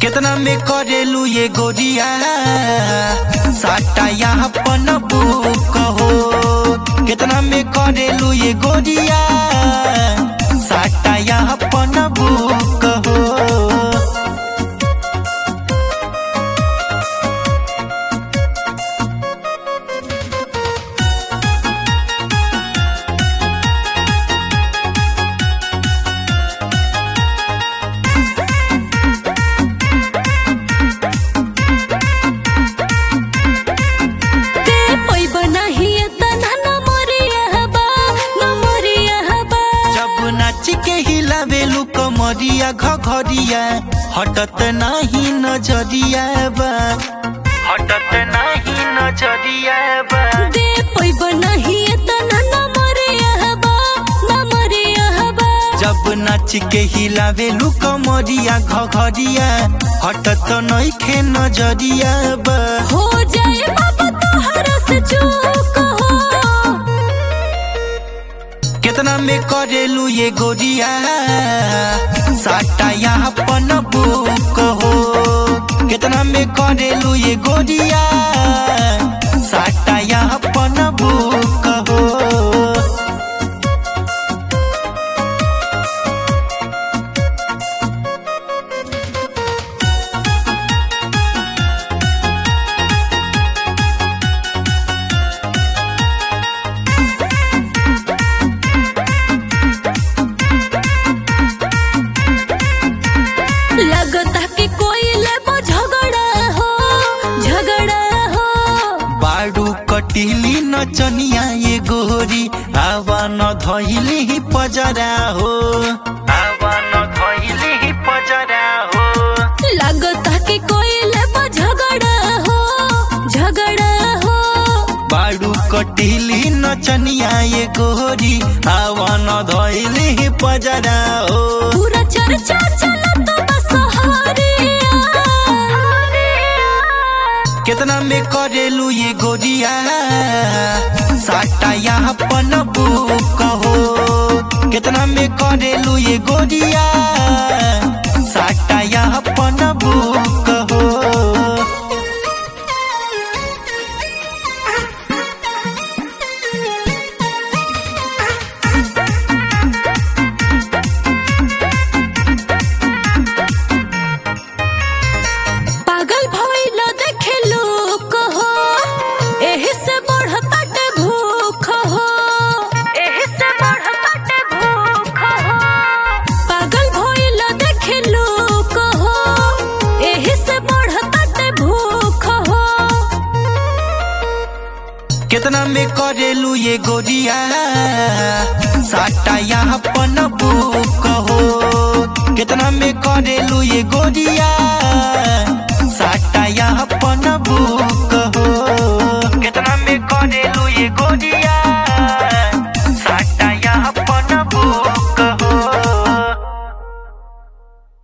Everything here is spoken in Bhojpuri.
केतना में करेलू ये गोरिया साटा यहाँ पन बुक हो केतना में करेलू ये गोरिया साटा यहाँ पन बुक हो ते पैब नाही तना न मरिया बा न मरिया बा जब नाच के हिलावेलू कमरिया घघरिया हटत नाही नजरिया बा हटत नाही नजरिया बा ते पैब नाही तना न मरिया बा न मरिया बा जब नाच के हिलावेलू कमरिया घघरिया हटत नइखे नजरिया बा हो जाए बाबा तोहरा से चूक हो केतना में करेलू ये गोरिया साटा यहाँ पन बुक हो केतना में करेलू ये गोरिया साटा यहाँ पन बुक हो लगता कि कोई लेबो झगड़ा हो झगड़ा हो बाडू कटिली नचनिया ये गोरी आवा न धइली ही पजरा हो आवा न धइली ही पजरा हो लगता कि कोई लेबो झगड़ा हो झगड़ा हो बाडू कटिली नचनिया ये गोरी आवा न धइली ही पजरा हो पूरा चर्चा चलत बस हरिया केतना में करेलू ये गोरिया साटा यहाँ पन बुक हो केतना में करेलू ये गोरिया साटा यहाँ पन बुक हो पागल भइल देखे लोक हो एही से बढ़त भूख हो एही से बढ़त भूख हो पागल भइल देखे लोक हो एही से बढ़त भूख हो केतना में करेलू ये गोरिया साटा यहाँ पन बुक हो केतना में करेलू ये गोरिया साटा